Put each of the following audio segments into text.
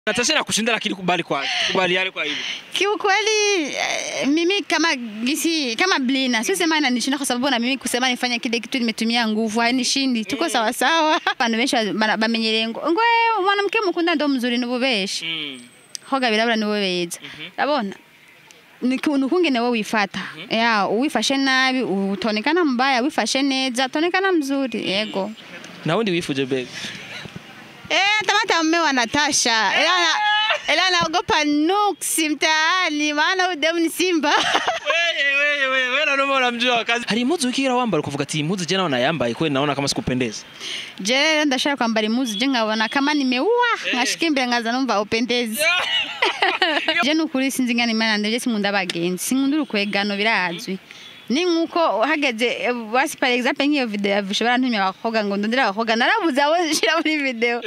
Natasha nakushinda lakini kubali kwa kubaliane kwa hilo. Kiukweli eh, mimi kama gisi kama Blina sio sema inanishinda kwa sababu na mimi kusema nifanye kile kitu nimetumia nguvu hainishindi, tuko sawa sawa. Bantu benshi ba- bamenyereye ngo ngo eh, mwanamke mukunda ndo mzuri nubu beshi Mm. hoga birabura nibo beza urabona ni kuntu kungene wowe wifata ya uwifashe nabi utonekana mbaya wifashe neza tonekana mzuri yego Na wundi wifuje bega. Eh, tamata mme wa Natasha. Ila na- ila naogopa nuksi mtaani maana huyu demu ni simba. Wewe wewe wewe wewe na noma unamjua kazi. Hari impuzu ukira wambara ukavuga ati impuzu je naona nayambaye kweli naona kama sikupendeza. Je, leo ndashaka kwambara imuzu je nkabona kama nimeua nkashika imbere nkaza numva upendezi. Je nukuri sinzi ngani imana ndevye sinkunda abagenzi sinkunda urukwegano birazwi. Ni nkuko hageze eh, basi par exemple nk'iyo video ya Visho barantumye abakobwa ngo ndondere abakobwa narabuze abo nshira muri video.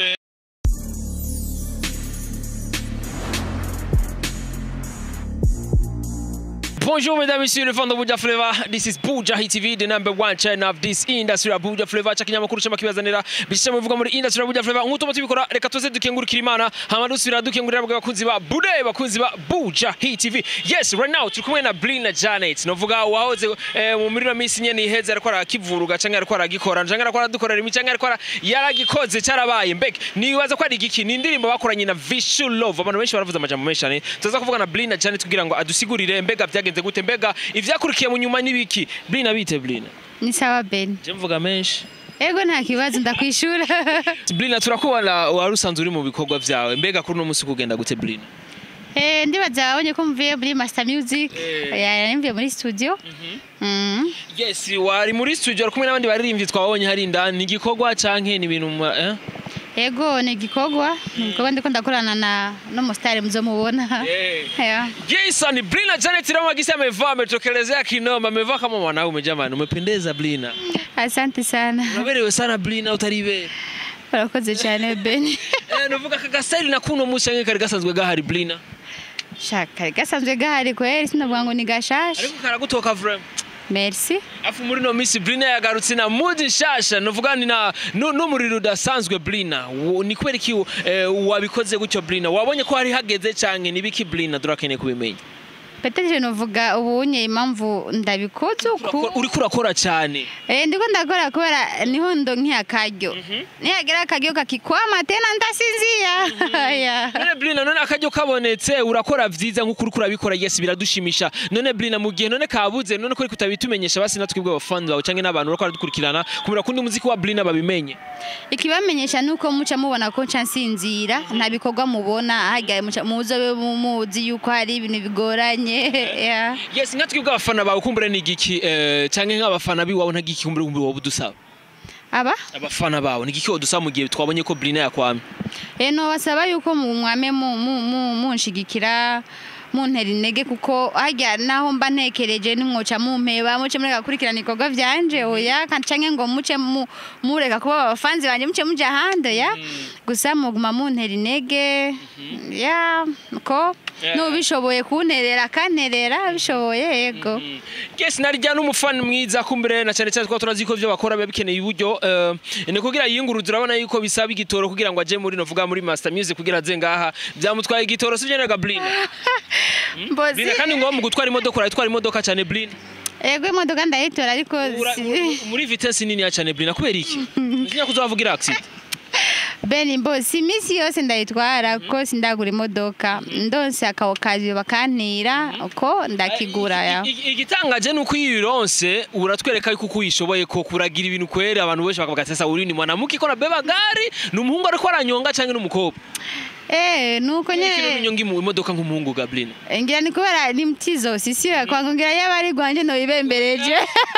Bonjour mesdames et messieurs, le fan de Buja Flavor. This is Buja Hit TV, the number one channel of this industry ya Buja Flavor. Cha kinyamakuru cy'amakibazanira bishya muvuga muri industry ya Buja Flavor. Nk'uko tubikora reka tuze dukengurukira Imana, hama dusubira dukengurira abakunzi ba Bude, bakunzi ba Buja Hit TV. Yes, right now turi kumwe na Blina Janet. Novuga wahoze eh, mu muri no minsi nyene iheze ariko arakivuruga canke ariko aragikora, canke ariko aradukorera imi canke ariko ara- yaragikoze cyarabaye. Mbega nibaza ko ari igiki ni indirimbo bakoranye na Visual Love. Abantu benshi baravuze amajambo menshi cyane. Tuza kuvuga na Blina Janet kugira ngo adusigurire mbega byagenze gute mbega ivyakurikiye mu nyuma n'ibiki. Blina bite Blina? Ni sawa Ben. Je mvuga menshi. Ego nta kibazo ndakwishura. Blina turakubona wari usanzwe uri mu bikorwa vyawe. Mbega kuri uno munsi kugenda gute Blina? Eh, ndibaza wabonye ko mvuye muri Master Music. Eh. Ya, mvuye muri studio. Mm. Yes, wari muri studio kumwe n'abandi baririmbyi twabonye hari indani igikorwa canke ni ibintu mu- eh? Ego ni igikorwa, ni igikorwa ndiko ndakorana na no mustari muzomubona. Eh. Yeah. Jason Blina Janet leo magisi amevaa ametokelezea kinoma, amevaa kama mwanaume jamani, umependeza Blina. Asante sana. Unaberewe sana Blina utaribera. Urakoze cyane Ben. Eh, nuvuga aka gasayili na kuno munsi canke kari gasanzwe gahari Blina. Shaka gasanzwe gahari kweli sinavuga ngo ni gashasha. Ariko karagutoka vrem. Merci. Afu muri no minsi Blina yagarutse na mudi nshasha nuvuga ni na nu- n'umuriro udasanzwe Blina. Wo- Ni kubera iki eh, wabikoze gutyo Blina? Wabonye ko hari hageze canke nibiki Blina durakeneye kubimenya. Peteje novuga ubunye impamvu ndabikoze uku. Uriko urakora cyane. Eh, ndiko ndakora kubera niho ndo nkiyakaryo. Niyagira akaryo kakikwama tena ndasinzia. Yeah. none blina none akaryo kabonetse urakora vyiza nk'uko uriko urabikora yes biradushimisha none blina mu gihe none kabuze none ko ariko utabitumenyesha basi natwe bwe abafans bawe canke n'abantu bariko baradukurikirana kumira kundi muziki wa blina babimenye ikibamenyesha nuko muca mubona ko nca nsinzira nta bikorwa mubona ahagaye muca muzobe muzi yuko hari ibintu bigoranye yeah. yes nkatwe bwe abafana bawe kumbure ni igiki eh, canke nk'abafana biwawe nta giki kumbure kumbure wowe udusaba aba abafana bawe ni igiki wodusaba mu gihe twabonye ko blina yakwamye eno basaba yuko mwame mu- mu- mu- munshigikira muntera intege kuko harya naho mba ntekereje nimwoca mumpeba muce mureka gukurikirana ibikorwa vyanje oya kandi canke ngo muce mu- mureka kuba abafanzi banje muce muja ahandi ya gusa muguma muntera intege ya ko Yeah. n'ubishoboye kunterera akanterera bishoboye yego yes narya n'umufana mwiza kumbure na cyane cyane twaba turazi ko ivyo bakora biba bikeneye uburyo eh, ni kugira yiyunguruze urabona yuko bisaba igitoro kugira ngo aje muri novuga muri master music kugira aze ngaha byamutwaye igitoro sivyo nega blina mbozi blina kandi ngo mu gutwara imodoka urayitwara imodoka cyane blina yego imodoka ndayitora ariko Ura- si- mu- muri vitesse nini ya cyane blina kubera iki ntinya kuzavugira accident beni mbozi iminsi yose ndayitwara kuko sindagura imodoka ndonse akawokaziyo bakantira uko ndakigura ya I- i- igitangaje ni uko iyo uyironse uratwereka yuko uko uyishoboye ko kuragira ibintu kwere abantu benshi bakavuga ati sasa uri ni mwanamke iko nabeba gari ni umuhungu ariko aranyonga canke n'umukobwa eh nuko kino nyene unyonga imu- imodoka nk'umuhungu gablina ngira ni kubera ni mtizo sisiwe kwangu ngira yaba ari gwanje nobibembereje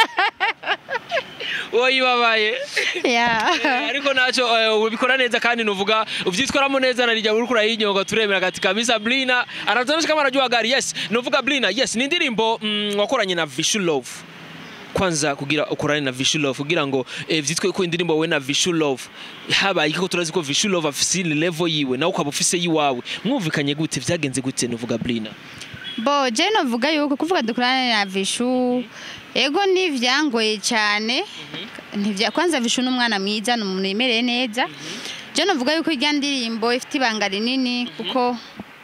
woyibabaye ya ariko naco eh, ubikora neza kandi nuvuga uvyitwaramo neza narijya uriko urayinyonga turemera gati kabisa blina anatonesha kama anajua gari yes nuvuga blina yes ni indirimbo mm, wakoranye na Visual Love kwanza kugira ukorane na Visual Love kugira ngo eh, vyitwe ko indirimbo wowe na Visual Love habaye ko turazi ko Visual Love afise level yiwe nawe ukaba ufise yiwawe mwumvikanye gute vyagenze gute nuvuga blina bo je novuga yuko kuvuga dukorane na vishu ego ntivyangoye cyane ntivya kwanza vishu n'umwana mwiza ni umuntu yemereye neza je novuga yuko irya ndirimbo ifite ibanga rinini kuko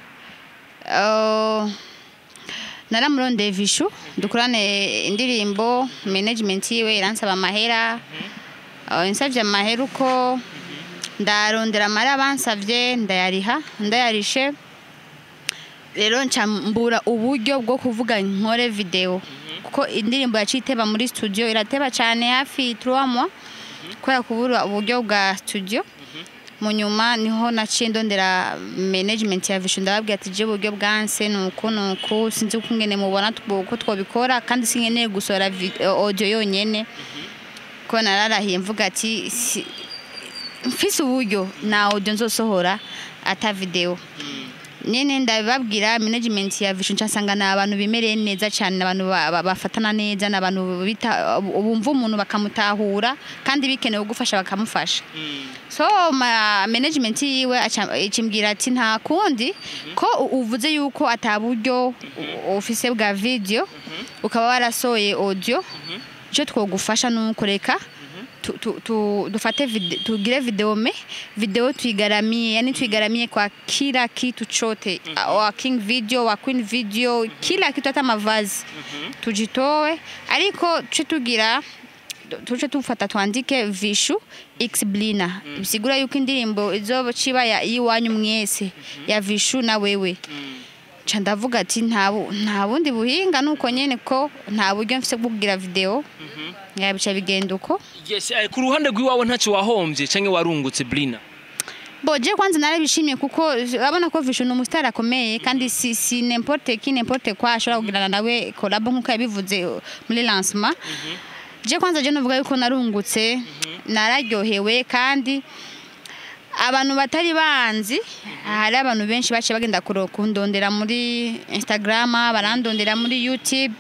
uh, naramurondeye vishu dukorane indirimbo management yiwe iransaba amahera uh, insavye amahera uko ndarondera amahera bansavye ndayariha ndayarishe rero nca mbura uburyo bwo kuvuga nkore video kuko indirimbo yaciye iteba muri studio irateba cyane hafi 3 mois kubera kubura uburyo bwa studio mu nyuma niho naciye ndondera management ya Vision ndababwira ati je uburyo bwanse nuko nuko sinzi uko ngene mubona tw- uko twabikora kandi sinkeneye gusora vi- audio yonyene ko nararahiye mvuga ati si- mfise uburyo na audio nzosohora ata video nyene ndabibabwira management ya Vision nsanga ni abantu bimereye neza cyane ni abantu ba- ba- bafatana neza ni abantu bita bumva umuntu bakamutahura kandi bikenewe gufasha bakamufasha so ma management yiwe aca- ikimbwira ati nta kundi ko u- uvuze yuko ataburyo u- ufise bwa video ukaba warasohoye audio icyo twogufasha nuko reka tu, tu, tu, dufate vide, tugire video me video tuigaramie yani tuigaramie kwa kila kitu chote mm wa king video wa queen video kila kitu hata mavazi tujitoe ariko tuce tugira tuce tufata twandike vishu x blina bisigura yuko indirimbo izoba ciba ya iwanyu mwese ya vishu na wewe ca ndavuga ati nta bu- nta bundi buhinga nuko nyene ko nta buryo mfise bwo kugira video yabica bigenda uko yes eh, ku ruhande rw'iwawe ntacyo wahombye cyangwa warungutse blina bo je kwanza narabishimye kuko urabona ko Vision ni umusitari akomeye kandi si, si n'importe qui n'importe quoi ashobora kugirana nawe collab nk'uko yabivuze uh, muri lancement je kwanza je novuga yuko narungutse nararyohewe kandi abantu batari banzi hari abantu benshi baciye bagenda kuro- kundondera muri instagram barandondera muri youtube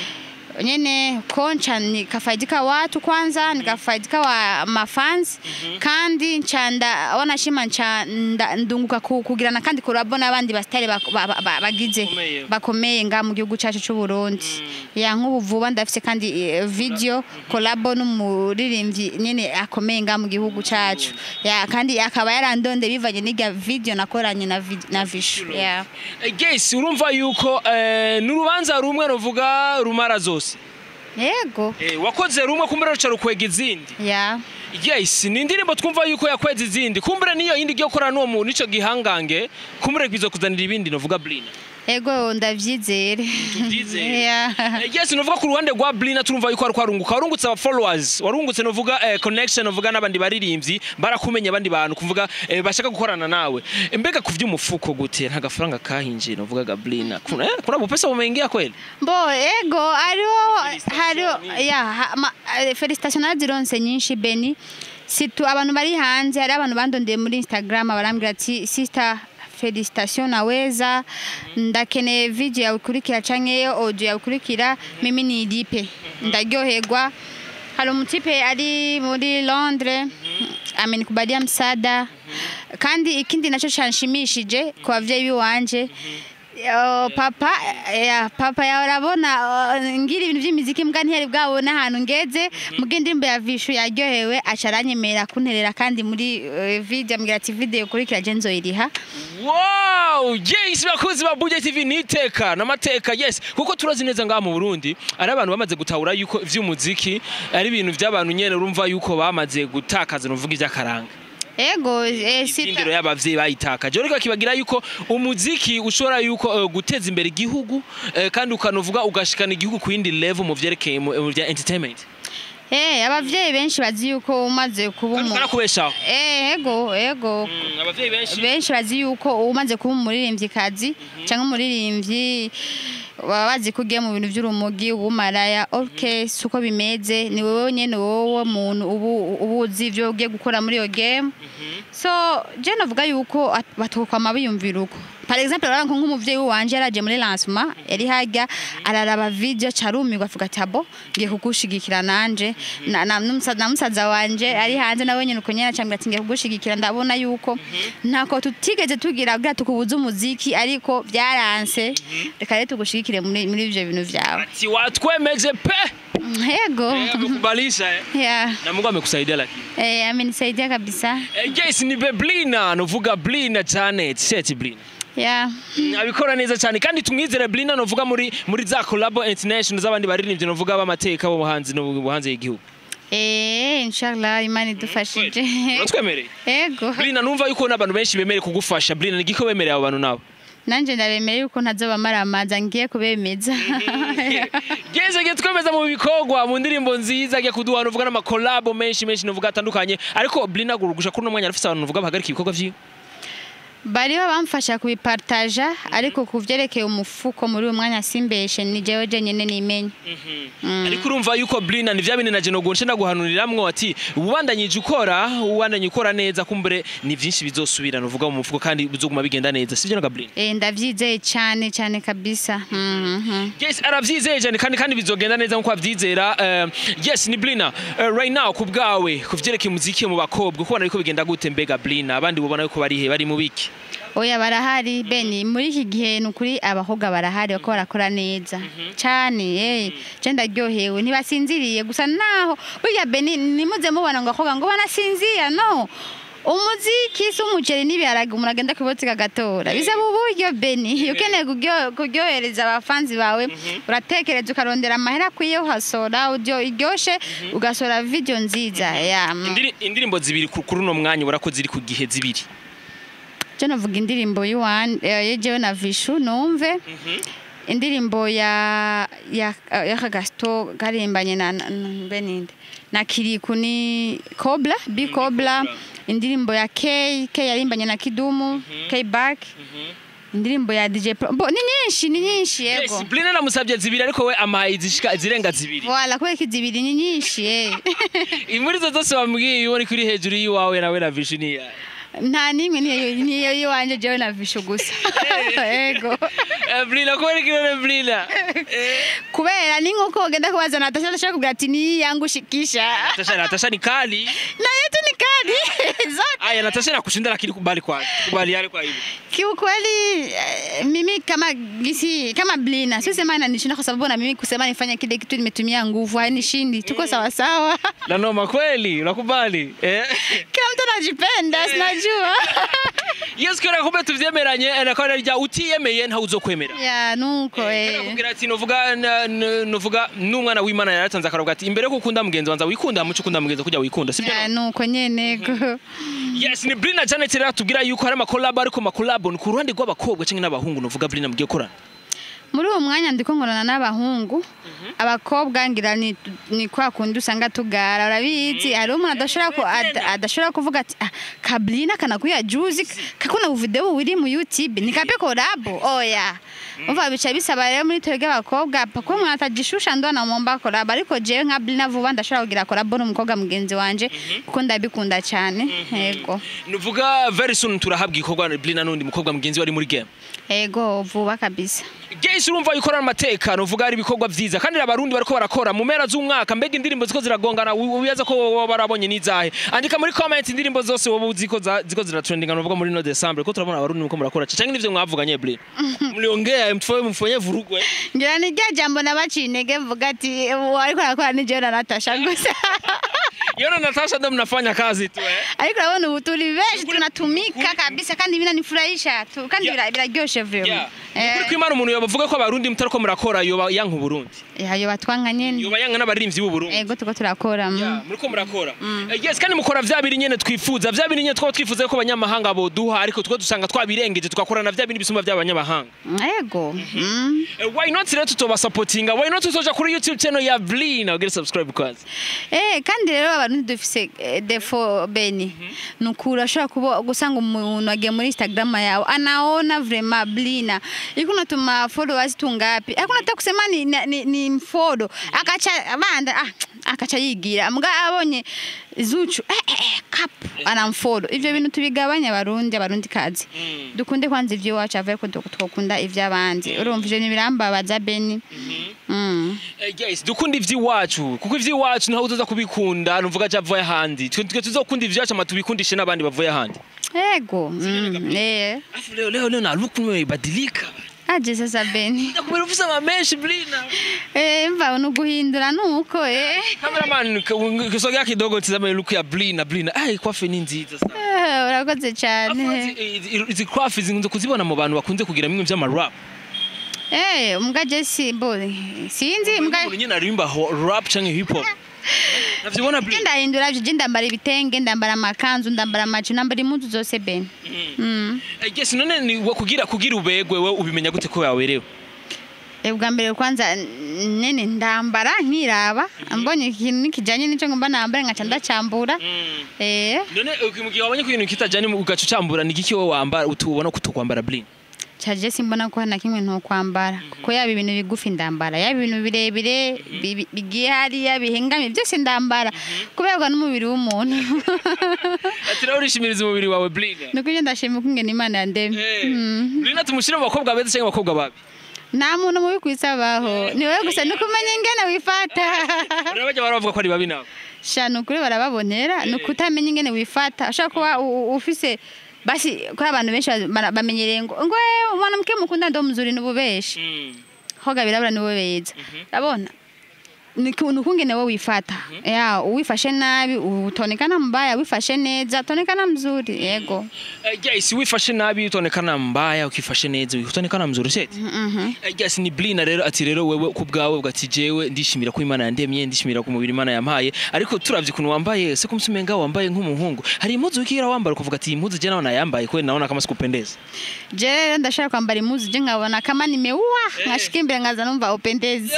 nyene koncha nikafaidika watu kwanza nikafaidika wa mafans kandi nchanda wanashima ncha nda- ndunguka ku- kugirana kandi kurabo n'abandi basitari bak- ba- ba- ba- bagize Bakomeye. bakomeye nga mu gihugu cyacu cy'u Burundi ya nk'ubu vuba ndafise kandi eh, video collabo n'umuririmbyi nyene akomeye nga mu gihugu cyacu ya kandi akaba yarandonde bivanye n'irya video nakoranye na vid- na Vishu ya Eh, yes urumva yuko eh, n'urubanza rumwe ruvuga rumara zose yego Eh, wakoze rumwe kumbura ruca rukwega izindi ya yes ni indirimbo twumva yuko yakweza izindi kumbura niyo yindi igiye gukorana n'uwo muntu ico gihangange kumbura bizo kuzanira ibindi novuga blina ego ndavyizere Tuvyizere. Ya. Eh, yes novuga ku ruhande rwa blina turumva yuko ariko arunguka warungutse aba followers warungutse novuga eh, connection novuga n'abandi baririmbyi barakumenya abandi bantu kuvuga eh, bashaka gukorana nawe Eh, mbega ku vy'umufuko gute nta gafaranga kahinjiye novuga ga blina kuna, eh, kuna bupesa umeingia kweli Bo ego hariho Felicitation hariho nyinshi. ya ha- ma- eh, felicitation nazironse nyinshi Beni situ abantu bari hanze hari abantu bandondeye muri Instagram barambwira ati sister felicitation naweza ndakeneye video yawe ikurikira canke audio yawe ikurikira mimi nilipe ndaryoherwa hari umutipe ari muri Londres amenikubalia msaada kandi ikindi naco canshimishije ku bavyeyi biwanje Yo, papa ya papa ya urabona uh, ngira ibintu by'imiziki mbwa ntiyari bwabona ahantu ngeze muga indirimbo ya vishu yaryohewe aca aranyemera kunterera kandi muri uh, video ambwira ati video kurikira je nzoyiriha Wow! Yes, bakuzi ba Budget TV niteka n'amateka yes kuko turazi neza ngaha mu Burundi ari abantu bamaze gutahura yuko ivy'umuziki ari ibintu by'abantu nyene urumva yuko bamaze gutakaza nuvuga ivy'akaranga ego eh, sita- indero y'abavyeyi bayitakaje ariko kibagira yuko umuziki ushobora yuko eh, guteza imbere igihugu eh, kandi ukanovuga ugashikana igihugu ku yindi level mu vyerekeye mu mu vya entertainment eh abavyeyi benshi bazi yuko umaze kuba kandi umu ukanakubeshaho eh ego ego Mm, abavyeyi benshi benshi bazi yuko umaze kuba umuririmvyikazi cyangwa umuririmbyi baba bazi ko ugiye mu bintu by'urumogi ubumaraya ok si uko bimeze ni wowe nyine wowe muntu ubu uba uzi ibyo ugiye gukora muri iyo game so je navuga yuko at- batokwama biyumvira uko par exemple urabona ko nk'umuvyeyi wanje yaraje muri lancement yari harya araraba video carumirwa avuga ati abo ngiye kugushigikira nanje na, na, n'umusa- na musaza wanje ari hanze nawe nyene uko nyene acambwira ati ngiye kugushigikira ndabona yuko ntako tutigeze tugira kugira tukubuze umuziki ariko byaranse reka rero tugushigikire muri muri ivyo bintu vyawe ati watwemeje pe Yego. Eh, amekubalisha eh. Yeah. Na Mungu amekusaidia lakini. Eh, amenisaidia kabisa. Eh, yes ni Beblina nuvuga Blina Janet Seti Blina. Yeah. abikora neza cyane kandi tumwizere Blina nuvuga muri muri za collabo international z'abandi baririmbyi nuvuga b'amateka bo hanze no hanze y'igihugu. Eh, inshallah Imana idufashije. Uratwemereye? Yego. Blina numva yuko n'abantu benshi bemereye kugufasha Blina ni giko bemereye abo bantu nabo. Nanje ndabemera yuko ntazoba maramaza ngiye kubemeza. Geze ge twemeza mu bikorwa mu ndirimbo nziza ge kuduha nuvuga n'amakolabo menshi menshi nuvuga atandukanye ariko Blina gurugusha kuri no mwanya arafise abantu nuvuga bahagarika ibikorwa vyiwe. bariho bamfasha kubipartaja ariko ku vyerekeye umufuko muri uyu mwanya simbeshe ni jewe jenyene nimenye ariko urumva yuko Blina ni vya bintu naje nogonshe ndaguhanuriramwo ati ubandanyije ukora ubandanye ukora neza kumbure ni vyinshi bizosubira nuvuga mu mufuko kandi bizoguma bigenda neza sivyo naga Blina Eh, ndavyizeye cane cane kabisa Mhm. Yes aravyizeye cyane kandi kandi bizogenda neza nkuko avyizera Eh, yes ni Blina Eh, right now ku bwawe ku vyerekeye umuziki mu bakobwa kubona ariko bigenda gute mbega Blina abandi ubona yuko bari he bari mu biki oya barahari beni muri iki gihe ni ukuri abakobwa barahari bako barakora neza cane eh je ndaryohewe ntibasinziriye gusa naho burya beni nimuze mubona ngo abakobwa ngo banasinzira no umuziki si umuceri n'ibiharage umuntu agenda kubotsi kagatora bisaba uburyo beni ukeneye kuryo- kuryohereza abafanzi bawe uratekereza ukarondera amahera akwiye uhasora audio iryoshe ugasora video nziza ya Indiri- indirimbo zibiri ku- kuri uno mwanya ubona ko ziri ku gihe zibiri je navuga indirimbo y'uwan yejewe na vishu numve indirimbo ya ya ya Kagasto karimbanye na na- na- mbe ninde na Kiriku ni Cobra B Cobra indirimbo ya K K yarimbanye na Kidumu K Back indirimbo ya DJ Pro Bo, ni nyinshi ni nyinshi yego Yes, Blina namusabye zibiri ariko we amahaye zishika zirenga zibiri Voilà kubera ko izibiri ni nyinshi eh muri zo zose wambwiye ubona ko iri hejuru y'iwawe nawe na vision yawe nta nimwe niyo niyo yiwanje jewe na vishu gusa yego Eh, Blina kubera ko iri Blina Eh, kubera ni nkuko ugenda kubaza Natasha Natasha kubwira ati ni yangu shikisha Natasha Natasha ni kali na yetu ni kadi zote aya Natasha nakushinda lakini kubali kwa kubali yale kwa hivyo kiukweli eh, mimi kama gisi kama blina sisema inanishinda kwa sababu na mimi kusema nifanye kile kitu nimetumia nguvu hainishindi tuko sawa sawa na noma kweli unakubali eh kila mtu anajipenda sinajua yes kera kumbe tuvyemeranye eh, na kandi rya utiyemeye nta uzokwemera ya nuko eh nakubwira ati novuga na- n- novuga n'umwana w'Imana yaratanze akaruga ati imbere ko ukunda mugenzi wanza wikunda muco ukunda mugenzi kujya wikunda sibyo ya nuko nyene go yes ni Blina Janet rero tubwira yuko hari amakolabo ariko amakolabo ni ku ruhande rw'abakobwa cyangwa n'abahungu novuga Blina mugiye korana muri uwo mwanya ndiko nkorana n'abahungu abakobwa ngira ni, ni kwa kundi usanga tugara urabizi hari umuntu adashobora ku, ad, adashobora kuvuga ati ah, kablina kanakuya juzi kakuna video uri mu YouTube nikape kolabo oya umva bica bisaba rero muri twebwe abakobwa pako umuntu atajishusha ndo anamwomba kolabo ariko jewe nka blina vuba ndashobora kugira kolabo n'umukobwa mugenzi wanje kuko ndabikunda cyane yego nuvuga very soon turahabwa ikorwa na Blina n'undi mukobwa mugenzi wari muri game yego vuba kabisa Gese urumva yuko ari amatekano uvuga ari ibikorwa vyiza kandi abarundi bariko barakora mu mpera z'umwaka mbega indirimbo ziko ziragongana wi- wibaza ko wowe barabonye n'izahe andika muri comment indirimbo zose wowe uzi ko za- ziko ziratrendinga uvuga muri no December ko turabona abarundi muko murakora cyangwa nivyo mwavuganye Blin mliongea mtfoye mfanye vurugwe ngira ni rya jambo nabaciye intege mvuga ati uwo ariko arakora ni jewe na Natasha gusa yona Natasha ndo mnafanya kazi tu eh ariko urabona ubu turi benshi tunatumika kabisa kandi binanifurahisha tu kandi Yeah. bira- biraryoshe yeah vraiment kuri kwimana umuntu yobavuga ko abarundi mutariko murakora yoba yanka Burundi yayo batwanka nyene yoba yanka n'abaririmbyi b'u Burundi ego tuko turakora mm. Yeah, muriko murakora Eh, yes kandi mukora vya biri nyene twifuza vya biri nyene twaba twifuza ko abanyamahanga boduha ariko two dusanga twabirengeje tugakora na vya bindi bisumba vy'abanyamahanga ego mm. Eh, why not rero tutobasapotinga why not tutoja kuri youtube channel ya Blina ugere subscribe kwanza Eh, kandi rero abarundi dufise eh, defo beni nukuri ashobora kuba gusanga umuntu agiye muri instagram yawe anaona vrema blina iko unatuma followers tungapi ariko unataka kusema ni, ni, ni, ni follow akacha banda ah, akacha yigira mbwa abonye zuchu eh, eh, eh, kap anamfollow ivyo bintu tubigabanya abarundi abarundi kazi dukunde kwanza ivy'iwacu avuye ko twokunda ivy'abandi urumva ivyo ntibirambabaza beni mm. Eh, yes dukunda ivy'iwacu kuko ivy'iwacu niho uzoza kubikunda nuvuga ja vuye ahandi twe twe tuzokunda ivy'iwacu ama tubikundishe n'abandi bavuye ahandi ego mm. eh. afu leo leo leo na look umebadilika aje sasa beni nakubera ufise ama menshi Blina Eh, mva ni uguhindura nuko eh. Cameraman k- kisogea kidogo tizame look ya Blina Blina. Ai kwafe ni nziza sana. Eh, urakoze Afu cyane izi- izi- izi kwafe zinkunze kuzibona mu bantu bakunze kugira bimwe vy'ama rap. Eh, mbwa je simbo sinzi mbwa Umuntu nyine aririmba ho- rap canke hip hop. Navyibona je Blina. ndahindura je ndambara ibitenge ndambara amakanzu ndambara amacu ndambara impuzu zose ben Mm. Eh, Yes none ni wa- kugira kugira ubegwe we ubimenya gute ko yawerewe? Eh, bwa mbere kwanza n- nene ndambara nkiraba mbonye ikintu nikijanye nico ngomba nambare ngaca ndacambura eh None mu gihe wabonye ko ibintu kitajanye mu gacu cambura ni giki wowe wambara utubona ko utokwambara Blina? caje simbona ko hana kimwe nto kwambara kuko yaba ibintu bigufi ndambara yaba ibintu birebire bi- bi- bigiye hariya bihengamye byose ndambara kuberwa n'umubiri w'umuntu Ati rero urishimiriza umubiri wawe Blina. nuko iyo ndashima ukungena imana yandemye Eh, Mm. Blina tumushire mu bakobwa beza cyangwa abakobwa babi? nta muntu mubi ku isi abaho ni wowe gusa ni ukumenya ingene wifata Rero bajya baravuga ko ari babi nawe. sha ni ukuri barababonera ni ukutamenya ingene wifata ushobora kuba u- u- ufise basi ko abantu benshi bara- bamenyereye ngo ngo "Eh, mwanamke mukunda ndo mzuri n'ububeshi hoga birabura niwe beza urabona ni ku- ni ukungene wowe wifata ya uwifashe nabi utonekana mbaya wifashe neza tonekana mzuri yego Eh, Yes, wifashe nabi utonekana mbaya ukifashe neza utonekana mzuri seti. Mhm. Eh, Yes, ni Blina rero ati rero wewe ku bwawe bwati jewe ndishimira ko Imana yandemye ndishimira ko umubiri Imana yampaye ariko turavye kuntu wambaye se kumsumenga wambaye nk'umuhungu hari impuzu ukigira wambara ukavuga ati iyi impuzu je nawe nayambaye kweli naona kama sikupendeza je rero ndashaka kwambara impuzu je nkabona kama nimeua nkashika imbere nkaza numva upendezi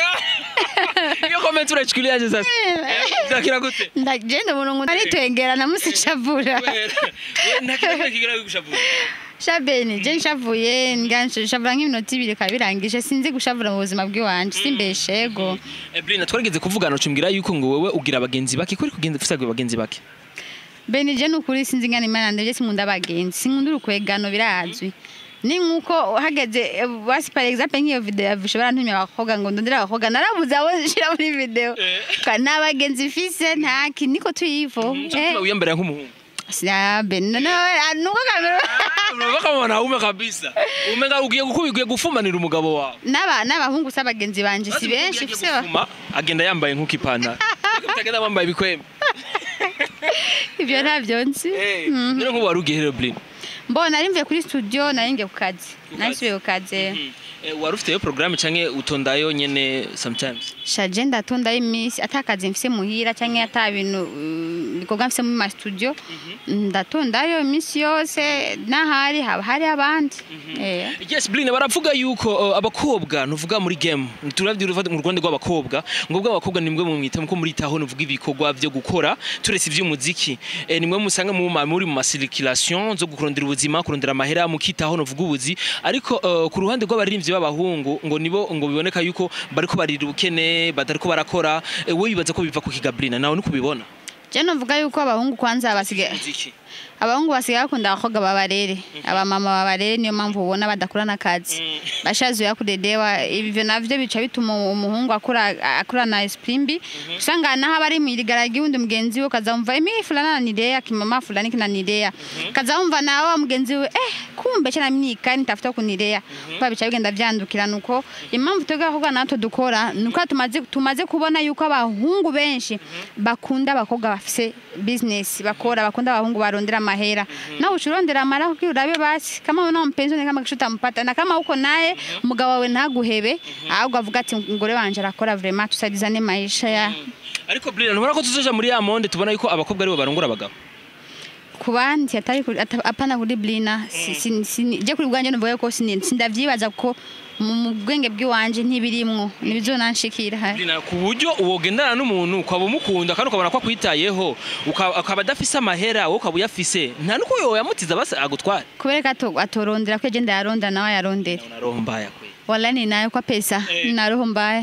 iyo comment urachukuliaje sasa zakira gute ndagenda umuntu ngo aritwengera namusicavura ntakira kigira gushavura shabeni je nshavuye nshavura nk'iminota ibiri ikaba birangije sinzi gushavura mu buzima bw'iwanje simbeshe yego Eh, Blina twarigeze kuvugana ucumbwira yuko ngo wewe ugira abagenzi bake kuri kugenza ufise abagenzi bake beni je nukuri sinzi ngana imana ndevye sinkunda abagenzi sinkunda urukwegano birazwi ni nkuko hageze eh, basi par exemple nk'iyo video yavishe barantumye abakobwa ngo ndondere abakobwa narabuze abo nshira muri video Ka- n'abagenzi mfise ntaki niko tuyivo Mtuma uyambarira nk'umuhungu sina beni nawe nuko kamera Unavaa kama wanaume kabisa. Umenga ugiye gukubigiye gufumanira umugabo wawe. n'aba n'abahungu si abagenzi banje si benshi Agiye fise ba- gufuma, agenda yambaye nk'ukipantaro. Mutagenda bambaye ibikwembe. ivyo ntavyo nzi Eh, Mhm. rero nk'ubu wari ugiye rero Blin. mbona nari mvuye kuri studio nari ngiye ku kazi nari nsubiye ku kazi Eh, wari ufite yo programme canke utondayo nyene sometimes. shaje ndatondayo iminsi ata kazi mfise muhira canke ata bintu uh, bikorwa mfise mu ma studio ndatondayo iminsi yose n'ahari haba hari abandi Eh. Yes, Blin baravuga yuko uh, abakobwa nuvuga muri game. Turavye uruva mu Rwanda rw'abakobwa, ngo bwa abakobwa nimwe mu mwita ko muri taho nuvuga ibikorwa byo gukora turese ivy'umuziki. Eh, nimwe musanga mu ma- muri mu circulation zo gukurondera ubuzima, kurondera amahera mukitaho nuvuga ubuzi, ariko uh, ku ruhande rw'abaririmbyi b'abahungu ngo nibo ngo biboneka yuko bariko barira ubukene, batariko barakora. Eh, we bibaza ko biva ku kigablina nawe nikubibona. je novuga yuko abahungu kwanza basigaye Muziki. abahungu basigaye bakunda abakobwa babarere abamama babarere niyo mpamvu ubona badakura n'akazi bashazuye kudedewa ivyo navyo bica bituma umuhungu akura akurana esprit mbi usanga naho abari mu irigaragi wundi mugenzi we kazamva imi fulana nanirea kimama fulani kinanirea kazamva nawe wa mugenzi we eh kumbe cyana mnika nitafuta kunirea kwa bica bigenda vyandukira nuko impamvu twebwe abakobwa natwe dukora nuko tumaze tumaze kubona yuko abahungu benshi bakunda abakobwa bafise business bakora bakunda abahungu barondera mahera na uchurondera amara kuko urabe basi kama una mpenzi ni kama kishuta mpata na kama uko naye umugabo wawe ntaguhebe ahubwo avuga ati ngore wanje arakora vraiment tusaidizane maisha ya Ariko Blin ntubona ko tuzoja muri ya monde tubona yuko abakobwa aribo barongora abagabo. ku bandi atari kuri- ata- apana kuri blina si- si- si- je kuri bwanje numva ko sini- sindavyibaza ko mu mu bwenge bw'iwanje ntibirimwo nibizonanshikira Blina ku buryo uwogendana n'umuntu ukaba umukunda kandi ukabona ko akwitayeho uka- akaba adafise amahera wowe ukaba uyafise nta nuko yowe yamutiza basi agutware. kubereka ato- atorondera ko je ndayaronda nawe ayarondera Una roho mbaya kwe. wala ninayo kwa pesa Eh. nina roho mbaya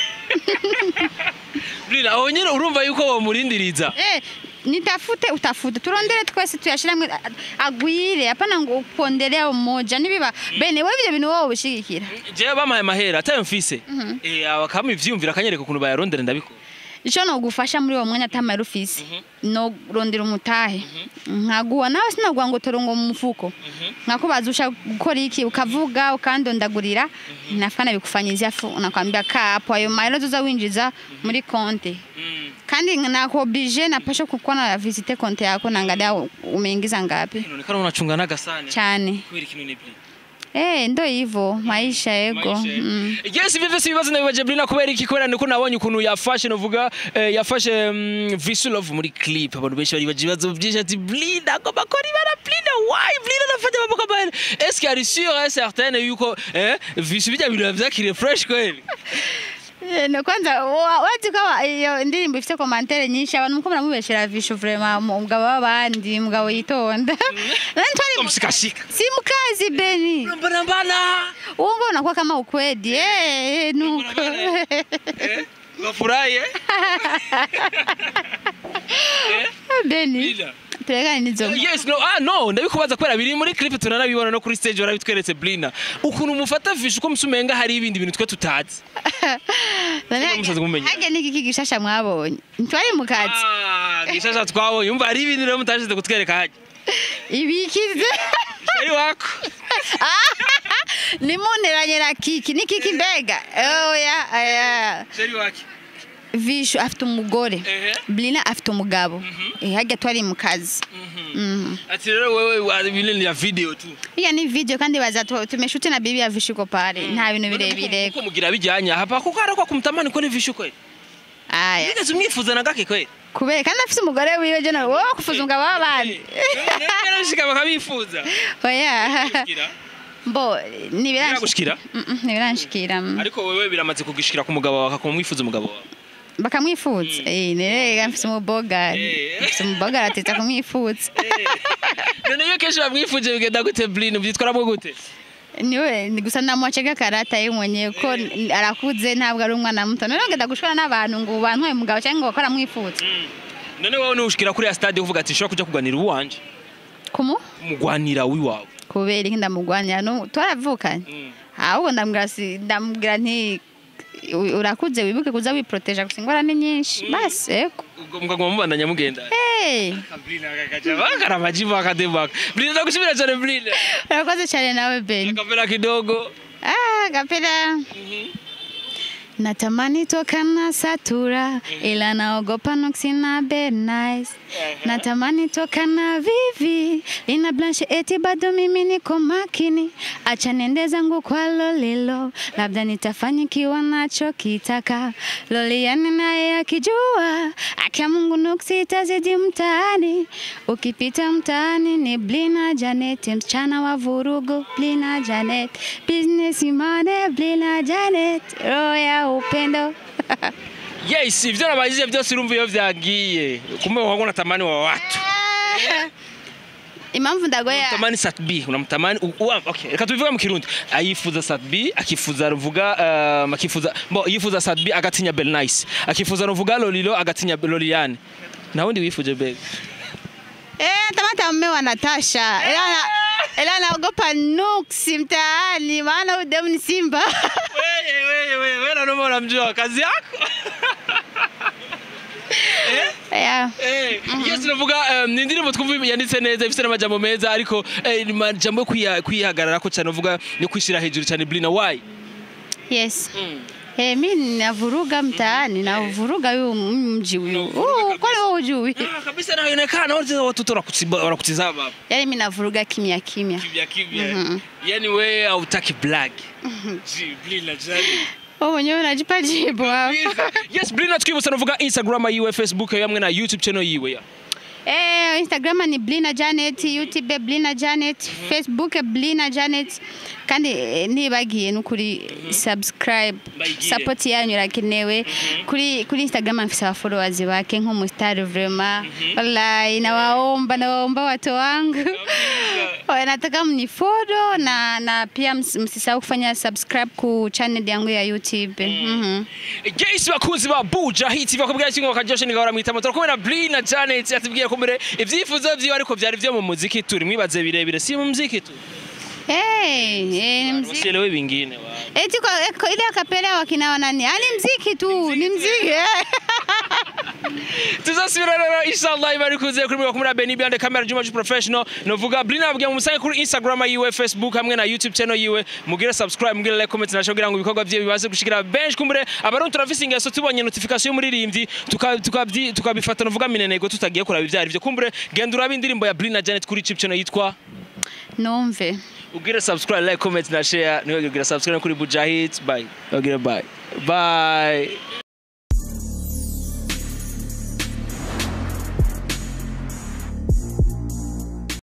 Blina aho nyine urumva yuko womurindiriza. Eh, nitafute utafute turondere twese tuyashiramwe a- agwire apana ngo upondelea umoja nibiba bene wewe ibyo bintu wowe ubishigikira Jewe bampaye amahera atayo mfise. Eh abakama ivyumvira akanyereka ukuntu bayarondera ndabikora. ico nogufasha muri uwo mwanya atamara ufise no rondera umutahe nkaguha nawe sinaguha ngo torongo mu mufuko nkakubaza ushaka gukora iki ukavuga ukandondagurira nafika nabikufanyizia fu nakwambia kaa hapo ayo mahera uzoza winjiza muri konte kandi nakuoblige napasha kukuwa na visite konte yako naangalia umeingiza ngapi inaonekana unachunga naga sana cyane kweli kino ni bli Eh, ndo hivyo maisha yego Maisha. mm. yes vivyo si ibibazo nabibaje Blina kubera iki kubera niko nabonye ukuntu yafashe novuga eh, yafashe mm, Visulov muri clip abantu benshi bari baje ibibazo byinshi ati Blina agomba kora ibara Blina why Blina anafanya mambo kama haya est-ce qu'il y a sûr et certain yuko eh Visu bijya bintu vyakire fresh kweli Eh, no kwanza wa- wazi ko aba- iyo ndirimbo ifite komantere nyinshi abantu muko muramubeshera visho vraiment umugabo w'abandi umugabo yitonda Nani twari mu- msikashika simukazi beni mbana mbana uwo mbona kwa kama ukwedi eh nuko eh wafurahi eh beni Blina turekane nizo yes no ah no ndabikubaza kubera biri muri clip tunanabibona no kuri stage barabitweretse Blina ukuntu mufata Visu uko musumenga hari ibindi bintu twe tutazi Cyangwa musaza kumumenya. hage n'iki gishasha mwabonye ntwari mu kazi Ah, gishasha twabonye umva hari ibintu rero mutashize kutwereka haje ibikize sheri wako nimunteranye na kiki ni kiki mbega oya aya sheri wake visho afite umugore Ehe. blina afite umugabo Eh, hajya twari mu kazi Mhm. ati rero wewe wa- ibintu ni ya video tu iya ni video kandi baza tu- tumeshuti na bibi ya visho iko pale nta bintu birebire uko mugira bijyanye hapa kuko hari ko kumutamani ko ni vishu kweli aya nigeze umwifuza na gake kweli kubera kandi afite umugore wiwe je nawe wowe kufuza umugabo w'abandi narashika bakabifuza oya Shikira. mbo Biragushikira? ntibiranshikira mm. ariko wewe biramaze kugishikira ku mugabo wawe akamwifuza umugabo wawe bakamwifuza Eh, nerega mfite umubogari Eh. mfite umubogari atita kumwifuza none iyo kenshi bamwifuje bigenda gute blin byitwaramo gute niwe ni gusa namwacega karata ye mwenyewe ko n- arakuze ntabwo ari umwana muto none ngenda gushwana n'abantu ngo bantwaye umugabo cyangwa ngo bakora mwifuza none wowe nushikira kuri ya stade uvuga ati nshobora kuja kuganira uwanje kumu umugwanira wiwawe kubera iki ndamugwanira no twaravukanye ahubwo ndamubwira si ndamubwira nti "U- urakuze wibuke kuza wiproteja gusa ingwara ni nyinshi basi eko ubwo mugaguma mubandanya mugenda hey karamajibu akadebaka blin ndagushimira cyane blin urakoze cyane nawe ben akapera kidogo ah gapera Natamani toka na satura ila naogopa nuksi na bed nice. Natamani toka na vivi lina blanche eti bado mimi niko makini. Acha nende zangu kwa lolilo, labda nitafanyikiwa nacho kitaka. Loliani naye akijua, akia Mungu nuksi itazidi mtaani. Ukipita mtaani ni Blina Janet, msichana wa vurugu Blina Janet, business imane Blina Janet, roho ya upendo yes ivyo nabajije byose urumva iyo vyagiye kumbe wangu natamani wa watu impamvu ndagoya tamani satb unamtamani u- uwa- okay reka tubivuga mu kirundi ayifuza satb akifuza ruvuga um, akifuza bo yifuza satb agatinya belnice akifuza ruvuga lolilo agatinya loliane na wundi wifuje bebe eh, tamata mme wa Natasha ila na- ila naogopa nuksi mtaani, maana huyu demu ni simba wewe wewe wewe wewe na noma unamjua kazi yako yeah. Eh, yes navuga um, ni indirimbo twumva yanditse neza ifite n'amajambo meza ariko eh, ni amajambo yo kwiha- kwihagararako cyane uvuga ni kwishira hejuru cyane blina why yes Eh, mi navuruga mtaani navuruga huyu mji huyu Uh, kwani wewe hujui Ah, kabisa naonekana wote watoto wanakutsiba- wanakutizama hapa yaani mi navuruga kimya kimya kivya kivya yani wewe hautaki black Ji, blina jani wewe mwenyewe unajipa jibu hapa yes blina twibutsa navuga instagram yiwe facebook hamwe na youtube channel yiwe ya Eh, Instagram ni Blina Janet, YouTube Blina Janet, Facebook Blina Janet. Kandi eh, nibagiye nukuri subscribe. Bayigire. Support yanyu irakenewe. Kuri kuri Instagram mfisa wa followers bake nk'umustar vraiment. Wallahi nawaomba nawaomba watu wangu. Oya, nataka mnifollow na na pia ms- msisahau kufanya subscribe ku channel yangu ya YouTube. Mhm. Yes bakunzi ba Buja Hit bakubwira kingo bakajoshe nigahora mwitama turakumwe na Blina Janet atubwiye ko mbere ivyifuzo vyiwe ariko vyari vyo mu muziki turi mwibaze birebire si mu muziki tu Eh, eh, ni mziki. usielewe vingine wa Eti kwa, kwa ile akapela wakina wanani? Ah, ni mziki tu, ni mziki. tuzasubira rero inshallah ibari kuze kuri mwe kumura Benny Beyond the Camera Juma Ju Professional novuga Blina abwiye mumusange kuri Instagram yiwe Facebook hamwe na YouTube channel yiwe mugire subscribe mugire like comment nasho kugira ngo ibikorwa bye bibaze gushikira benshi kumbure abarundi turafise ingeso tubonye notification y'umuririmbyi tukabifata tuka tuka novuga minenego tutagiye kuraba ivyari byo kumbure genda urabe indirimbo ya Blina Janet kuri YouTube channel yitwa numve ugire subscribe like comment na share niwe ugira subscribe kuri Bujahit bye ugire bye bye